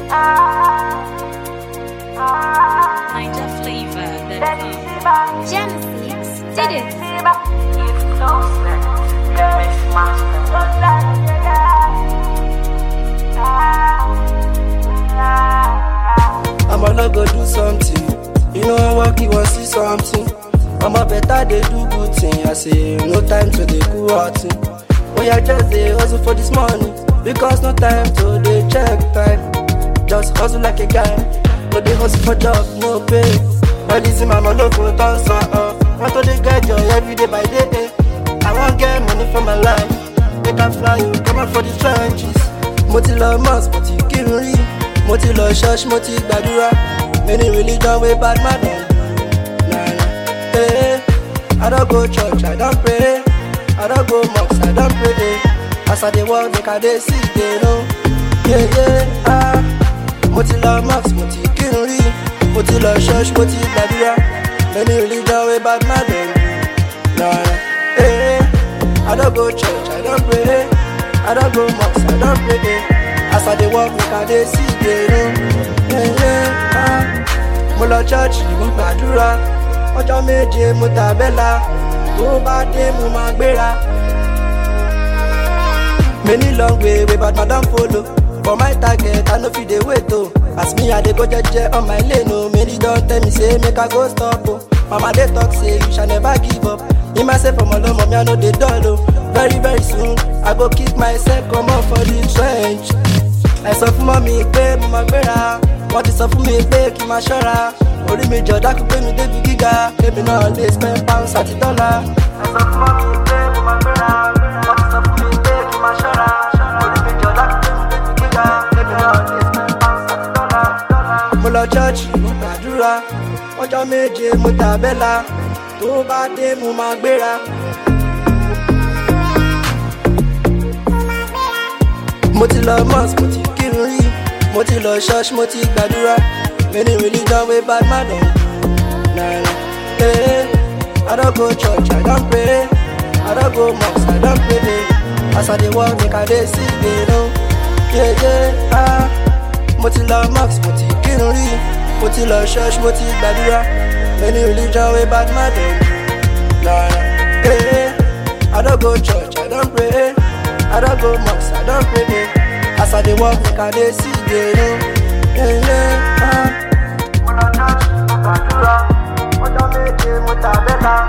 Niger flavor. The Genesis did it. I'ma not go do something. You know I work, you want see something. I'ma better they do good thing. I say no time to the cool thing. Oh yeah, just they hustle for this money. Because no time to the check time. Just hustle like a guy. No they hustle for job, no pay. All this in my mama for dance uh. Want to the get joy every day by day. eh. I want get money for my life. Make I fly you, come out for the trenches. Mo ti lọ mosque, mo ti kírun rí. Mo ti lọ church, mo ti gbàdúrà. Many religion wey bad man don do. Nah, nah. Hey, I don go church, I don pray. I don go mosque, I don pray. As I dey work, make I dey see, dey know. Yeah, yeah, ah. Mo ti lọ mosque, mo ti kírun rí. Mo ti lọ church, mo ti gbàdúrà. Many religion wey bad man don do. Nah, nah. Hey, I don go church, I don pray. I don go mosque, I don pray. As I dey work, make I dey see, dey know. Yeah, yeah, ah. Mo lọ church, mo gbàdúrà. Ọjọ́ méje mo tàbẹ́là. Tó bá dé, mo máa gbéra. Many long way wey bad man don follow. For my target, I no fit dey wait o. As me, I dey go jeje on my lane o. Many don tell me say make I go stop o. Mama dey talk say you shall never give up. Me myself from Olomo, me I no dey dull o. Very very soon, I go kick myself comot for the trench. Ẹ sọ fún mọ́mí pé mo máa gbéra. Wọ́n ti sọ fún mi pé kí n máa ṣọ́ra. Orí mi jọ dákú pé mi débi gíga. Èmi náà lè spend pounds àti dọ́là. Ẹ sọ fún mọ́mí pé mo máa gbéra. Wọ́n ti sọ fún mi pé kí n máa ṣọ́ra. Orí mi jọ dákú pé mi débi gíga. Èmi náà lè spend pounds àti dọ́là. Mo lọ chọ́ọ̀chì, mo gbàdúrà. Ọjọ́ méje mo tàbẹ́là. Tó bá dé mo máa gbéra. mo ti lọ mosque mo ti kírun rí mo ti lọ church mo ti gbàdúrà many religion wey bad man don do na na eh i don go church i don pray i don go mosque i don pray as i dey work make i dey see dey know yeah yeah ah mo ti lọ mosque mo ti kírun rí mo ti lọ church mo ti gbàdúrà many religion wey bad man don do na na eh i don go church i don pray. I don't go mosque, I don't pray. As I dey walk, make I dey see, dey know. Yeah, yeah, ah. Mo lọ church, mo gbàdúrà, ọjọ́ méje mo tàbẹ́là.